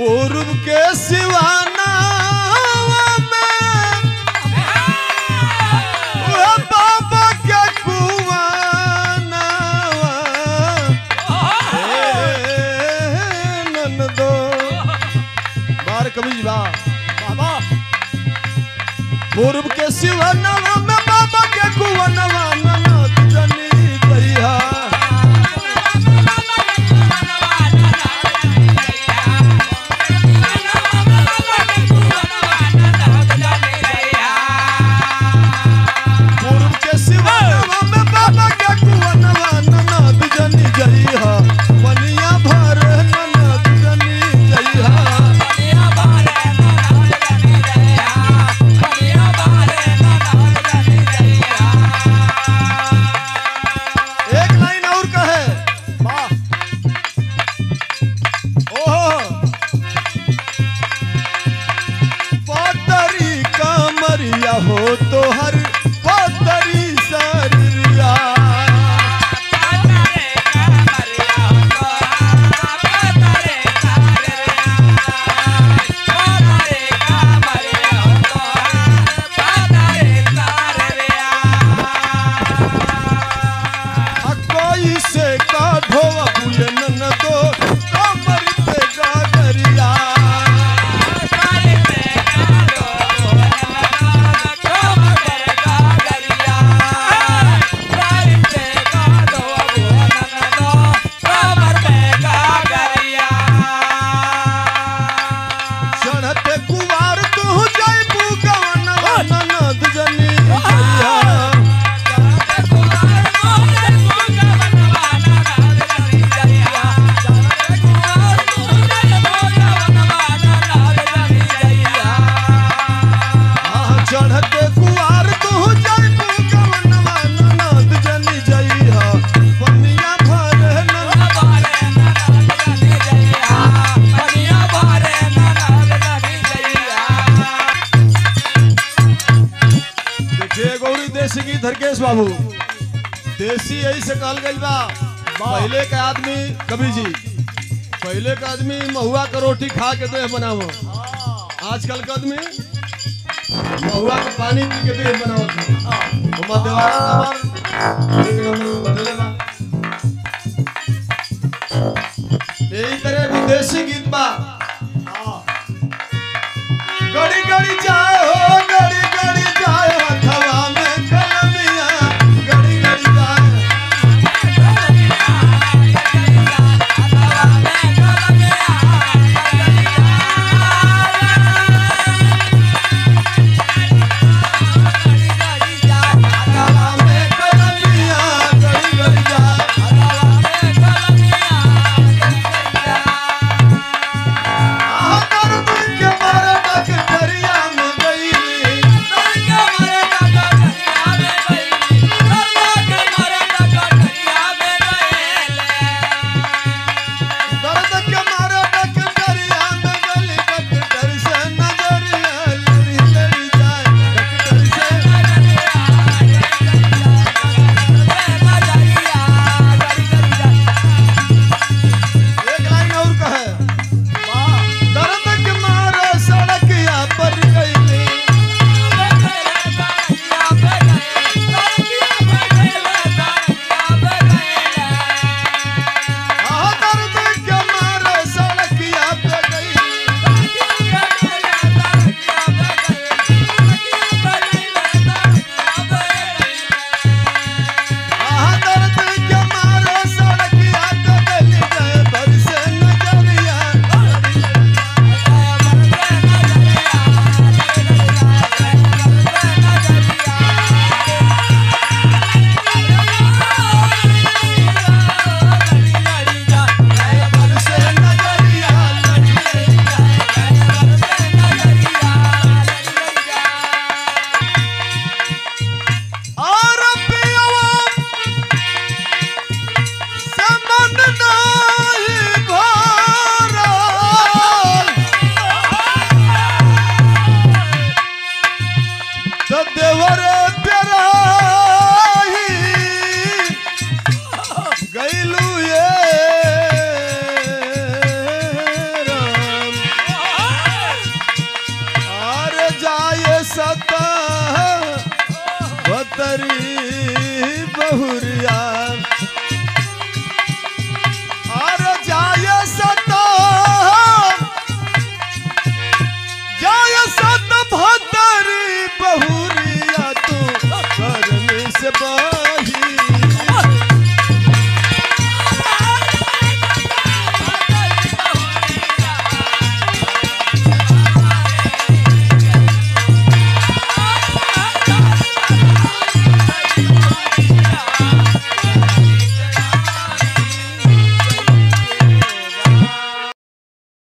पूर्व के सिवाना में ओ बाबा के कुआना नंदो बार कभी बा बाबा पूर्व के सिवनवा में बाबा के कुवनवा ननद जनी दैहा पूर्व के सिवनवा में बाबा के कुवनवा ननद जनी दैहा बनिया भर ननद जनी दैहा एक लाइन और कहे वाह ओहो पतरी कमरिया हो तो हर पतरी सरिया आ कोई से का ढोवा बुलन न दो कमर पे गागरिया चढ़ते कुवार तू जाई बुगवनवा ननद जनी दैहा आह, चढ़ते कुवार तू जाई बुगवनवा ननद जनी दैहा बनिया भर ननद देखिए गौरी देसी की धरकेश बाबू देसी यही से कहल गई बा पहले के आदमी कभी जी पहले के आदमी महुआ का रोटी खा के देह बनावो आजकल के आदमी महुआ का पानी पी के देह बनावो हम देवास हमार एक नंबर बदले बा यही तरह एगो देसी गीत बा गड़ी गड़ी जाए हो गड़ी गड़ी जाए हथवा में कलमिया गड़ी गड़ी जाए हथवा में कलमिया गड़ी गड़ी जाए आह, दर्द के मारे डकटरिया में गई केहू